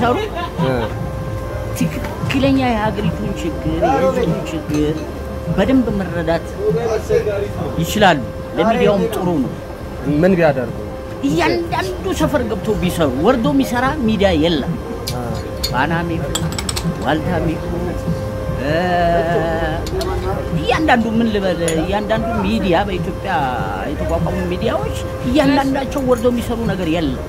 ቢሰሩ እ፣ ትክክለኛ የሀገሪቱን ችግር የህዝቡን ችግር በደንብ መረዳት ይችላሉ። ለሚዲያውም ጥሩ ነው። ምን ቢያደርጉ እያንዳንዱ ሰፈር ገብቶ ቢሰሩ ወርዶ የሚሰራ ሚዲያ የለም። አ፣ ፋናም ይሁን ዋልታም ይሁን እ፣ እያንዳንዱ ምን ልበል፣ እያንዳንዱ ሚዲያ በኢትዮጵያ የተቋቋሙ ሚዲያዎች እያንዳንዳቸው ወርዶ የሚሰሩ ነገር የለም።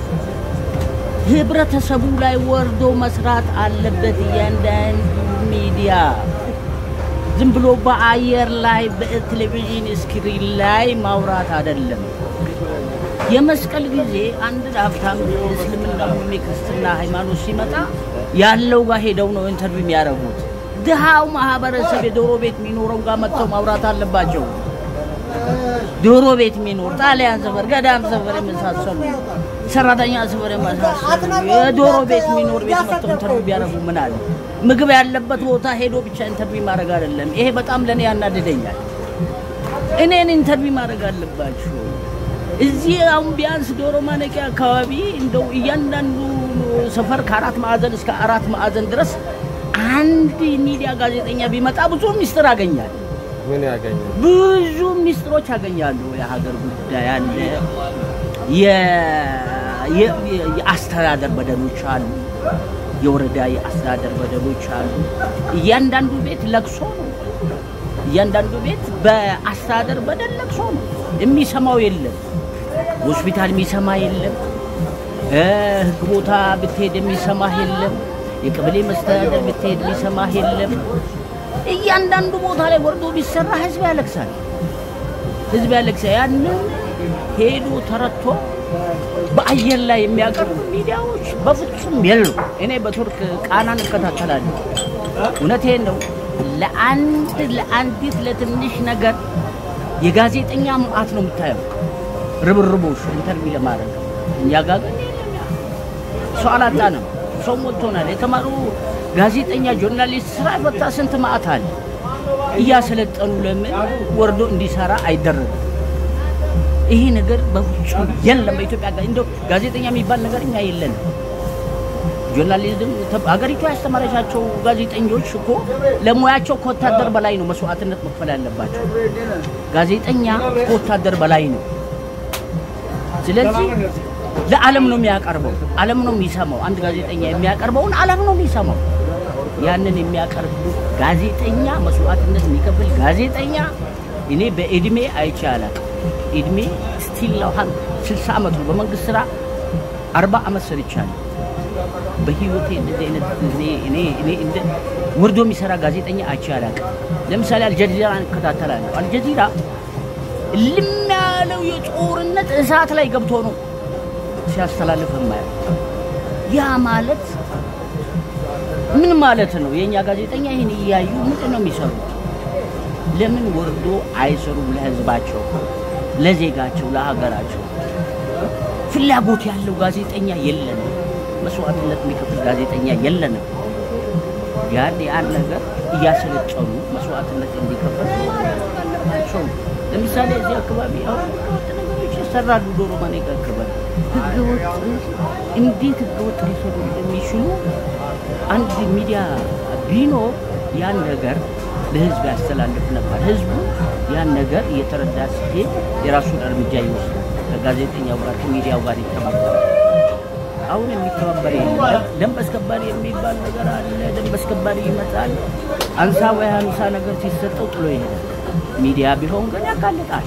ህብረተሰቡ ላይ ወርዶ መስራት አለበት እያንዳንዱ ሚዲያ። ዝም ብሎ በአየር ላይ በቴሌቪዥን ስክሪን ላይ ማውራት አይደለም። የመስቀል ጊዜ አንድ ሀብታም እስልምና ወይም የክርስትና ሃይማኖት ሲመጣ ያለው ጋር ሄደው ነው ኢንተርቪው የሚያደርጉት። ድሃው ማህበረሰብ የዶሮ ቤት የሚኖረው ጋር መጥተው ማውራት አለባቸው። ዶሮ ቤት የሚኖር ጣሊያን ሰፈር፣ ገዳም ሰፈር የመሳሰሉ ሰራተኛ ሰፈር የመሳሰሉ የዶሮ ቤት የሚኖር ቤት መጥተው ኢንተርቪው ቢያደርጉ ምን አለ? ምግብ ያለበት ቦታ ሄዶ ብቻ ኢንተርቪው ማድረግ አይደለም። ይሄ በጣም ለእኔ ያናድደኛል። እኔን ኢንተርቪው ማድረግ አለባችሁ። እዚህ አሁን ቢያንስ ዶሮ ማነቂያ አካባቢ እንደው እያንዳንዱ ሰፈር ከአራት ማዕዘን እስከ አራት ማዕዘን ድረስ አንድ ሚዲያ ጋዜጠኛ ቢመጣ ብዙ ሚስጥር አገኛል። ምን ያገኛል? ብዙ ሚስጥሮች ያገኛሉ። የሀገር ጉዳይ አለ፣ የ- የ- የ- የአስተዳደር በደሎች አሉ፣ የወረዳ የአስተዳደር በደሎች አሉ። እያንዳንዱ ቤት ለቅሶ ነው። እያንዳንዱ ቤት በአስተዳደር በደል ለቅሶ ነው። የሚሰማው የለም። ሆስፒታል የሚሰማ የለም። እ ህግ ቦታ ብትሄድ የሚሰማህ የለም። የቀበሌ መስተዳደር ብትሄድ የሚሰማህ የለም። እያንዳንዱ ቦታ ላይ ወርዶ ቢሰራ ህዝብ ያለቅሳል። ህዝብ ያለቅሳል። ያንን ሄዶ ተረቶ በአየር ላይ የሚያቀርቡ ሚዲያዎች በፍጹም የሉ። እኔ በቱርክ ቃናን እከታተላለሁ። እውነቴን ነው። ለአንድ ለአንዲት ለትንሽ ነገር የጋዜጠኛ መዓት ነው የምታየው። ርብርቦሽ ኢንተርቪው ለማድረግ እኛ ጋር ግን የለም ያ። ሰው አላጣንም። ሰው ሞልቶናል። የተማሩ ጋዜጠኛ ጆርናሊስት ስራ ፈታ ስንት መዓት አለ። እያሰለጠኑ ለምን ወርዶ እንዲሰራ አይደረግም? ይሄ ነገር በፍጹም የለም በኢትዮጵያ ጋር እንደው ጋዜጠኛ የሚባል ነገር እኛ የለንም። ጆርናሊዝም ተ- ሀገሪቱ ያስተማረቻቸው ጋዜጠኞች እኮ ለሙያቸው ከወታደር በላይ ነው መስዋዕትነት መክፈል ያለባቸው። ጋዜጠኛ ከወታደር በላይ ነው። ስለዚህ ለዓለም ነው የሚያቀርበው፣ ዓለም ነው የሚሰማው። አንድ ጋዜጠኛ የሚያቀርበውን ዓለም ነው የሚሰማው። ያንን የሚያቀርብ ጋዜጠኛ መስዋዕትነት የሚከፍል ጋዜጠኛ እኔ በእድሜ አይቼ አላውቅም። እድሜ ስቲል ነው ሀን ስልሳ ዓመት ነው። በመንግስት ስራ አርባ ዓመት ሰርቻለሁ። በህይወቴ እንደዚህ አይነት እኔ እኔ እኔ እንደ ወርዶ የሚሰራ ጋዜጠኛ አይቼ አላውቅም። ለምሳሌ አልጀዚራ እከታተላለሁ። አልጀዚራ ልም ያለው የጦርነት እሳት ላይ ገብቶ ነው ሲያስተላልፍ የማየው። ያ ማለት ምን ማለት ነው? የእኛ ጋዜጠኛ ይህን እያዩ ምንድን ነው የሚሰሩት? ለምን ወርዶ አይሰሩም? ለህዝባቸው፣ ለዜጋቸው፣ ለሀገራቸው ፍላጎት ያለው ጋዜጠኛ የለንም። መስዋዕትነት የሚከፍል ጋዜጠኛ የለንም። ያን ያን ነገር እያሰለጠኑ መስዋዕትነት እንዲከፍል አለባቸው። ለምሳሌ እዚህ አካባቢ አሁን ህገወጥ ነገሮች ይሰራሉ። ዶሮ ማነቂያ አካባቢ ህገወጥ እንዴት ህገወጥ ሊሰሩ እንደሚችሉ አንድ ሚዲያ ቢኖር ያን ነገር ለህዝብ ያስተላልፍ ነበር። ህዝቡ ያን ነገር እየተረዳ ሲሄድ የራሱን እርምጃ ይወስዳል። ከጋዜጠኛው ጋር ከሚዲያው ጋር ይተባበራል። አሁን የሚተባበር የለም። ደንብ አስከባሪ የሚባል ነገር አለ። ደንብ አስከባሪ ይመጣል። አንሳ ወይ ሀምሳ ነገር ሲሰጠው ጥሎ ይሄዳል። ሚዲያ ቢሆን ግን ያጋልጣል።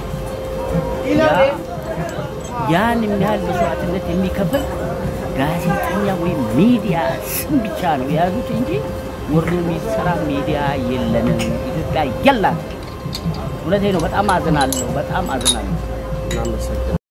ያ- ያን የሚያህል መስዋዕትነት የሚከፍል ጋዜጠኛ ወይም ሚዲያ ስም ብቻ ነው የያዙት እንጂ ወርዶ የሚሰራ ሚዲያ የለንም። ኢትዮጵያ የላት። እውነቴ ነው። በጣም አዝናለሁ። በጣም አዝናለሁ። እናመሰግናለን።